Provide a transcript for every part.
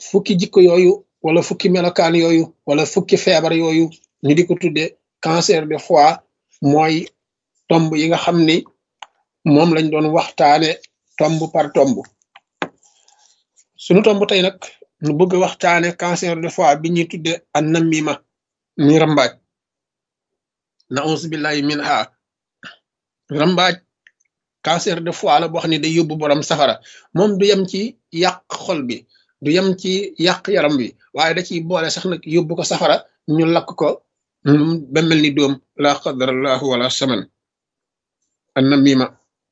fukki jikko yooyu wala fukki melokaan yooyu wala fukki feebar yooyu ñu di ko tudde cancer de foie mooy tomb yi nga xam ni moom lañ doon waxtaane tomb par tomb sunu tomb tey nag nu bëgg waxtaane cancer de foie bi ñuy tudde an namima mi rambaaj na ons billahi min ha rambaaj cancer de foie la boo xam ne day yóbbu borom safara moom du yem ci yàq xol bi du yem ci yàq yaram bi waaye da ciy boole sax nag yóbbu ko safara ñu lakk ko ba mel ni doom la qadarallahu wala saman an namima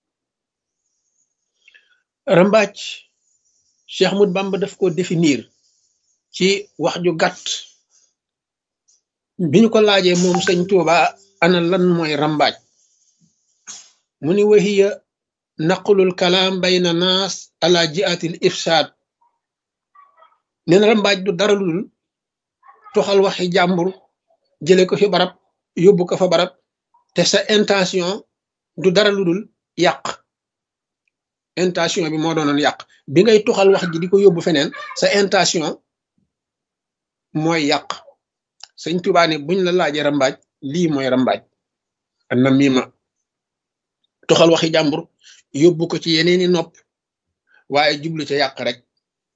rambaaj Cheikh Ahmad Bamba daf ko définir ci wax ju gàtt bi ñu ko laajee moom sëñ Tuuba ana lan mooy rambaaj mu ni wahiya naqlul kalaam bayna naas ala jiatil ifsaad nee na rambaaj du dara lu dul toxal waxi jàmbur jële ko fi barab yóbbu ko fa barab te sa intention du dara lu dul yàq intention bi moo doonoon yàq bi ngay toxal wax ji di ko yóbbu feneen sa intention mooy yàq sëñ Tuubaa ne buñ la laajee rambaaj lii mooy rambaaj na miima toxal waxi jàmbur yóbbu ko ci yeneeni nopp waaye jublu ca yàq rek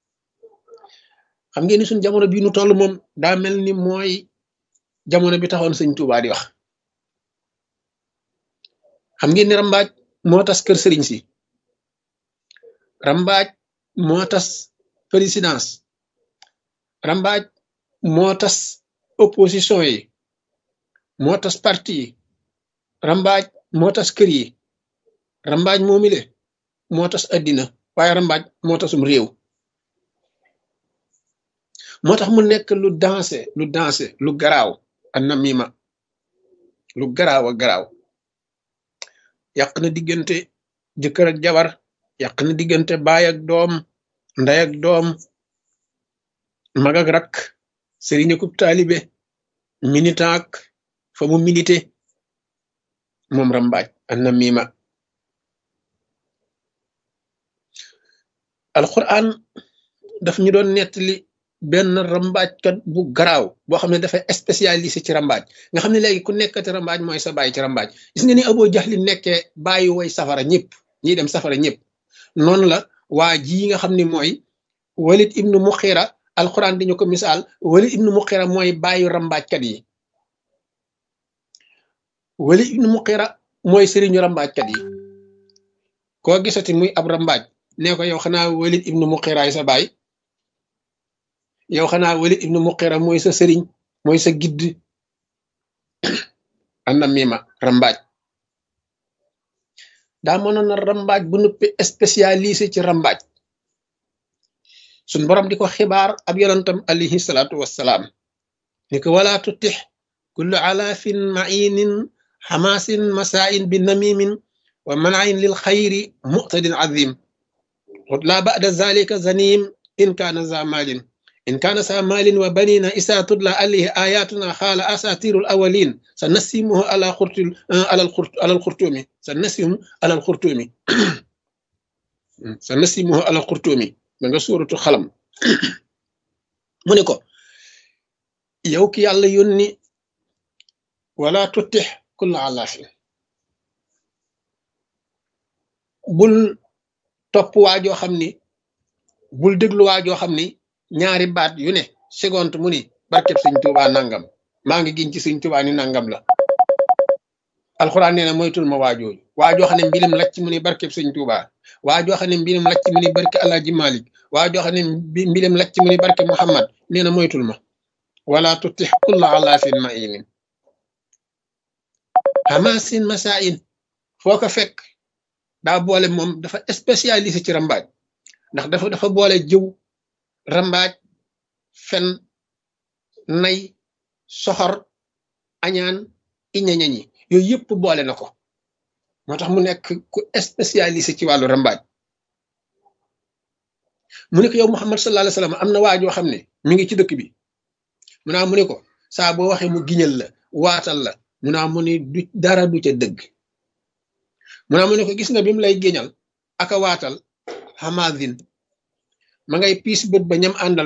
xam ngeen ni suñ jamono bii nu toll moom daa mel ni mooy jamono bi taxoon sëñ Tuubaa di wax xam ngeen ni rambaaj moo tas kër sëriñ si rambaaj moo tas présidence rambaaj moo tas opposition yi moo tas parti yi rambaaj moo tas kër yi rambaaj moomile moo tas addina waaye rambaaj moo tasum réew moo tax mu nekk lu dansé lu dansé lu garaaw an namima lu garaaw a garaaw yàq na diggante jëkkër ak jabar yàq na diggante baay ak doom ndey ak doom mag ak rak sëriñ akub taalibe militant ak fa mu milité moom rambaaj an namima alquran daf ñu doon nettali benn rambaajkat bu garaaw boo xam ne dafa spécialisé ci rambaaj nga xam ne léegi ku nekkati rambaaj mooy sa bàyyi ci rambaaj gis nga ni Abu Jahli nekkee bàyyi woy safara ñëpp ñiy dem safara ñëpp noonu la waa ji nga xam ne mooy Walid ibnu Muxira alquran dañu ko misaal Walid ibnu Muxira mooy bàyyi rambaajkat yi Walid ibnu Muxira mooy sëriñu rambaajkat yi koo gisati muy ab rambaaj nee ko yow xanaa Walid ibnu Muxiraay sa baay yow xanaa Walid ibnu Muxira mooy sa sëriñ mooy sa gidd anam mima rambaaj daa mënoon na rambaaj bu nuppi spécialisé ci rambaaj suñ borom di ko xibaar ab yonantam alayhi salaatu wassalaam ni ko wala tutix kullu alaafin mainin xamaasin masaain bi namimin wa manain lil xayri muqtadin azim لا بعد ذلك زنيم إن كان ذا مال إن كان ذا مال وبنين إذا تتلى عليه آياتنا قال أساطير الأولين سنسمه على خرط على الخرط على الخرطوم سنسمه على الخرطوم سنسمه على الخرطوم من سورة خلم منيكو يوك يالا يوني ولا تتح كل علاف بل topp waajoo xam ni bul déglu waajoo xam ni ñaari baat yu ne seconde mu ni barkeb sëñ Tuubaa nangam maa ngi giñ ci sëñ Tuubaa ni nangam la alxuraan nee na moytul ma waajooju waajoo xam ne mbilim lacc mu ni barkeb sëñ Tuubaa waajoo xam ne mbilim lacc mu ni barke Alaaji Malik waajoo xam ne mbilim lacc mu ni barke Muhammad nee na moytul ma wala tutix kulla alaafin mainin hamasin masain foo ko fekk daa boole moom dafa spécialisé ci rambaaj ndax dafa dafa boole jëw rambaaj fen nay soxor añaan iñañañi yooyu yëpp boole na ko moo tax mu nekk ku spécialisé ci wàllu rambaaj mu ne ko yow Muhammad sallallahu alayhi wasallam am na waajoo xam ne mi ngi ci dëkk bi mu naa mu ne ko saa boo waxee mu giñal la waatal la mu naa mu ne du dara du ca dëgg mu naa mu ne ko gis nga bi mu lay géñal aka waatal xamaadin ma ngay piis bët ba ñam àndal